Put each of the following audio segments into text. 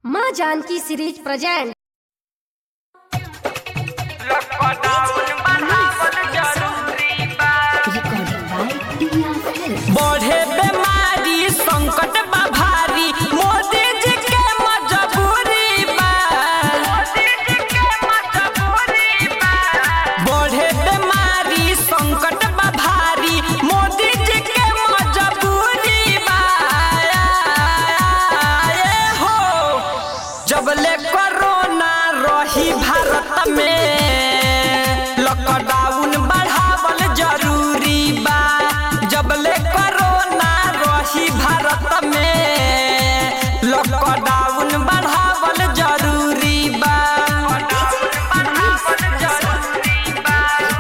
माँ Janaki series present lockdown बढ़ावल जरूरी बा बढ़े बीमारी संकट बा भारी मोदी जी के मजबूरी बा मोदी जी के मजबूरी बा बढ़े बीमारी संकट बा भारी मोदी जी के मजबूरी बा ए हो जबले कोरोना रही भारत में लॉकडाउन बढ़ावल जरूरी बा जबले कोरोना रही भारत में लॉकडाउन बढ़ावल जरूरी बा बढ़ावल जरूरी बा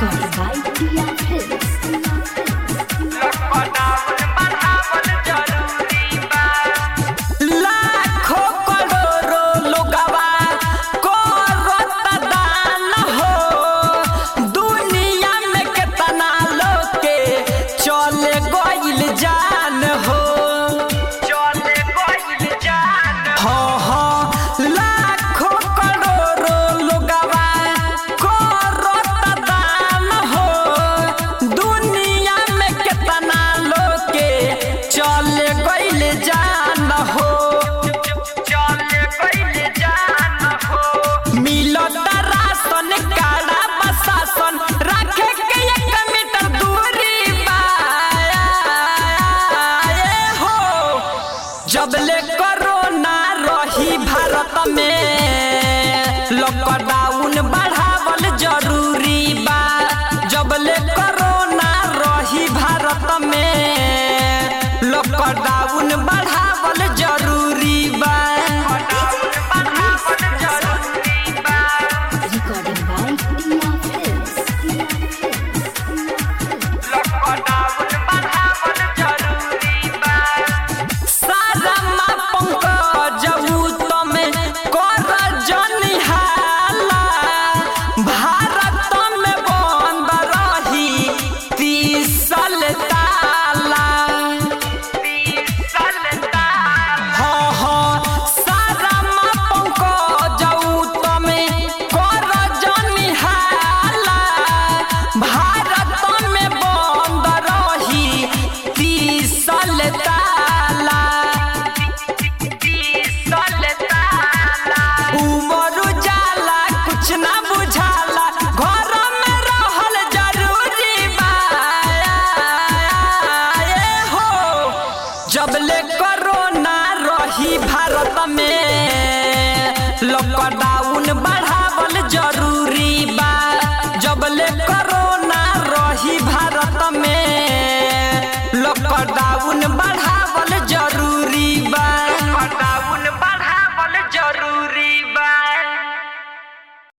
लॉकडाउन बढ़ावल जरूरी बा लाखों करोड़ों लोगवा करत दान हो दुनिया में कितना लोग के चले गइल जान हो चले गइल जान हो हो लाखों करोड़ों लोगवा करत दान हो दुनिया में कितना लोग के चले गइल जान हो चले गइल जान हो मिलत राशन काड़ा बसासन रखे के एक मीटर दूरी बा ए हो जबले कोरोना रही भारत में लॉकडाउन बढ़ावल जरूरी बा जबले कोरोना रही भारत में लॉकडाउन बढ़ावल जरूरी बा बढ़ावल जरूरी बा लॉकडाउन बढ़ावल जरूरी बा सारा माँ पंकज तमे कर जनिहाला भारत में बंद रही तीसल ताला तीसल ताला हाँ हाँ सारा माँ पंकज तमे कर जनिहाला भारत में बंद रही तीसल ताला उमर उजाला कुछ ना बुझाला घर में रहल जरूरी बा ए हो जबले कोरोना रही भारत में लॉकडाउन